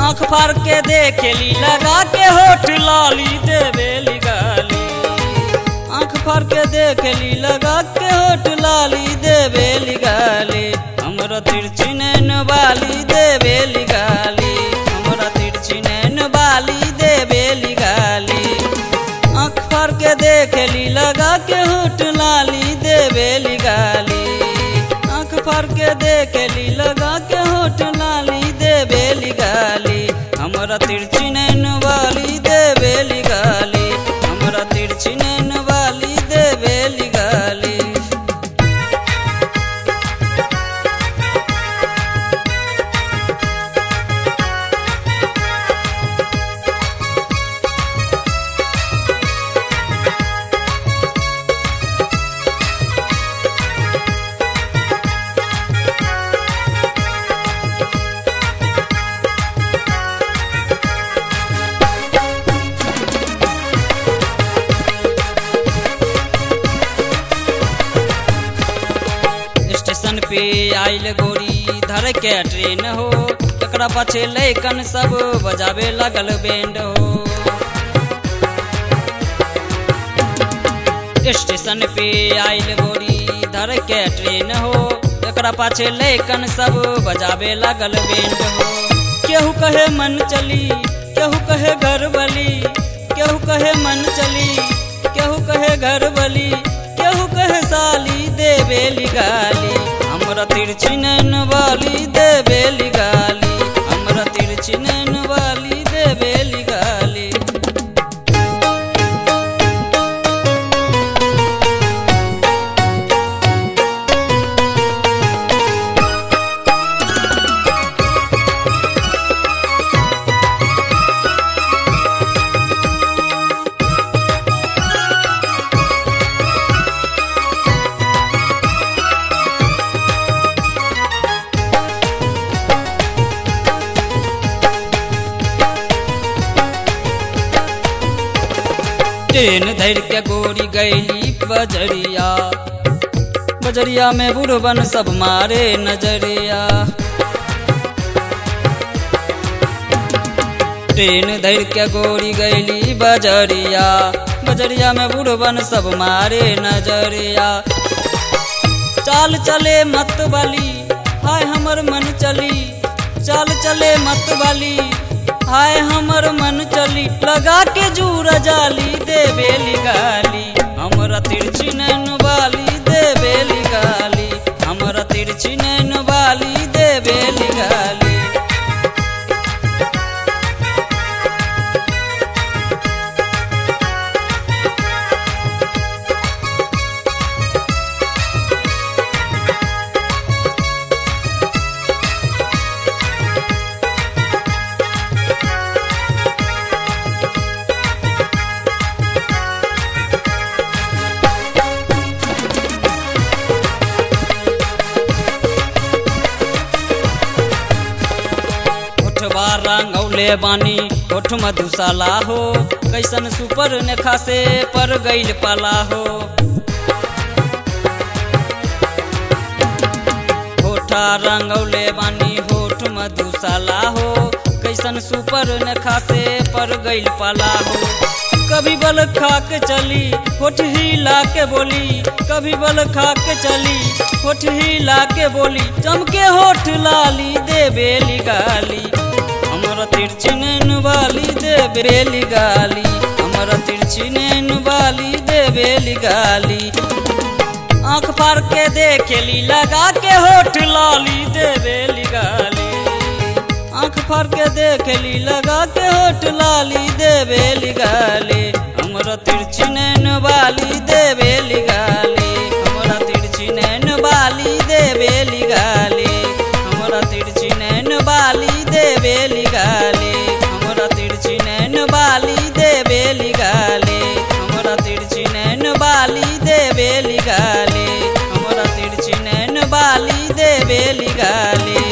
आँख फाड़ के देखेली लगा के होठ लाली देवेली गाली आँख फाड़ के देखेली लगा के होठ लाली देवेली गाली हमरा तिरछी नैन बाली देवेली गाली हमरा तिरछी नैन बाली देवेली गाली आँख फाड़ के देखेली लगा के होठ लाली देवेली गाली आँख फाड़ के देखेली लगा के होठ लाली देवेली गाली हमरा तिरछी नैन वाली देवेली गाली हमरा तिरछी नैन वाली देवेली गाली स्टेशन पे आइल गोरी धर के ट्रेन हो एकरा पाछे लैकन सब बजावे लगल बैंड हो स्टेशन पे आइल गोरी धर के ट्रेन हो एकरा पाछे लैकन सब बजावे लगल बैंड हो केहू कहे मन चली केहू कहे घर बली केहू कहे मन चली केहू कहे घर बली केहू कहे साली देवेली गाली हमरा तिरछी नैन वाली देवेली गाली हमरा तिरछी नैन वाली देवेली गाली ट्रेन धर के गोरी गैली बजरिया बजरिया में बुढ़बन सब मारे नजरिया ट्रेन धर के गोरी गैली बजरिया बजरिया में बुढ़बन सब मारे नजरिया चाल चले मत वाली हाय हमर मन चली चाल चले मत वाली हाय हमर मन चली लगा के जूर जाली देवेली गाली हमरा तिरछी नैन वाली देवेली गाली हमरा तिरछी नैन वाली देवेली गाली ओठवा रंगौले बानी ओठ मधुशाला हो कैसन सुपर नेखा से पर गईल पाला हो होठा रंगौले बानी होठ मधुशाला हो कैसन सुपर नेखा से पर गईल पाला हो कभी बल खा के चली होठ हिला के बोली कभी बल खा के चली होठ हिला के बोली चमके होठ लाली देवेली गाली हमर तिरछी नैन वाली देवेली गाली हमर तिरछी नैन वाली देवेली गाली आँख फाड़ के देखेली लगा के होठ लाली देवेली गाली आँख फाड़ के देखेली लगा के होठ लाली देवेली गाली हमरा तिरछी नैन वाली देवेली गाली हमरा तिरछी नैन वाली देवेली गाली हमरा तिरछी नैन वाली देवेली गाली हमरा तिरछी नैन वाली देवेली गाली हमरा तिरछी नैन वाली देवेली गाली हमरा तिरछी नैन वाली देवेली गाली